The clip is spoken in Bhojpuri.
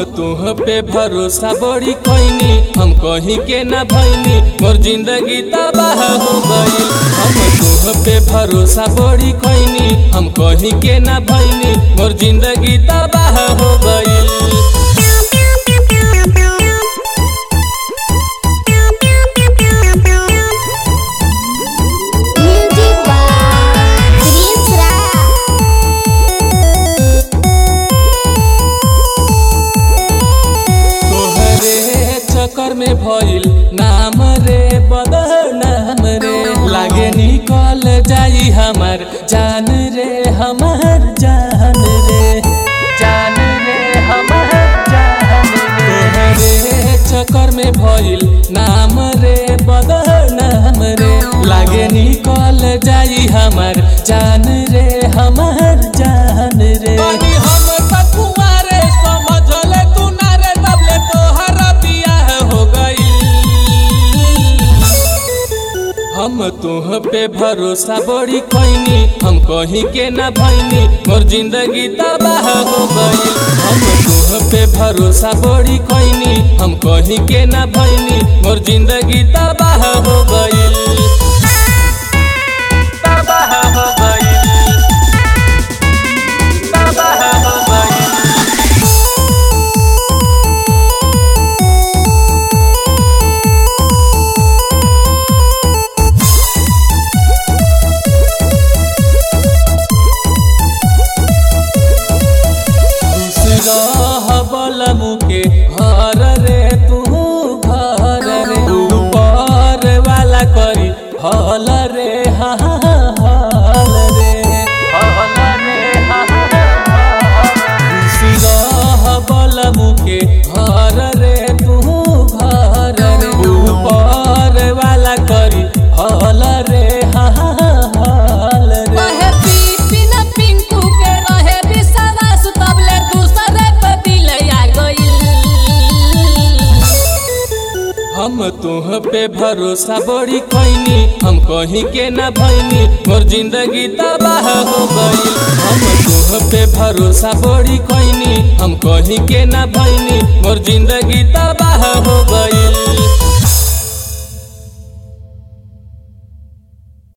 तुह पे भरोसा बड़ी कैनी हम कहीं के ना भैनी मोर जिंदगी तबाह हो गई हम तुह पे भरोसा बड़ी कैनी हम कहीं के ना भैनी मोर जिंदगी तबाह हो गई Music by Chris Ram. तोहरे चक्कर में भइल नाम रे बदनाम रे लागे निकल जाई हमार जान रे हमार जान रे जान रे हमार जान रे तोहरे चक्कर में भइल नाम रे बदनाम रे लागे निकल जाई हमार जान रे हमार जान रे हम तकुआरे समझले तू ना रे तबले तोहर बियाह हो गई हम तुह पे भरोसा बड़ी कैनी हम कहीं के ना भैनी मोर जिंदगी तबाह हो गई हम तुह पे भरोसा बड़ी कैनी हम कहीं के ना भैनी मोर जिंदगी तबाह हो गई तबाह हो गई तबाह हो गई बल मुके हर रे तू घर रे ऊपर वाला करी हल रे हा हा, हल रे हल रे हा हा, बल मुके हर रे तू घर रे ऊपर वाला करी हल रे हा हा, हल रे रहे बिपिन पिंकू के रहे विश्वास तबले दूसरे पे दिल आ गइल हम तुह पे भरोसा बड़ी कैनी हम कहीं के ना भैनी मोर जिंदगी तबाह हो गई हम तुह पे भरोसा बड़ी कैनी हम कहीं के ना भैनी मोर जिंदगी तबाह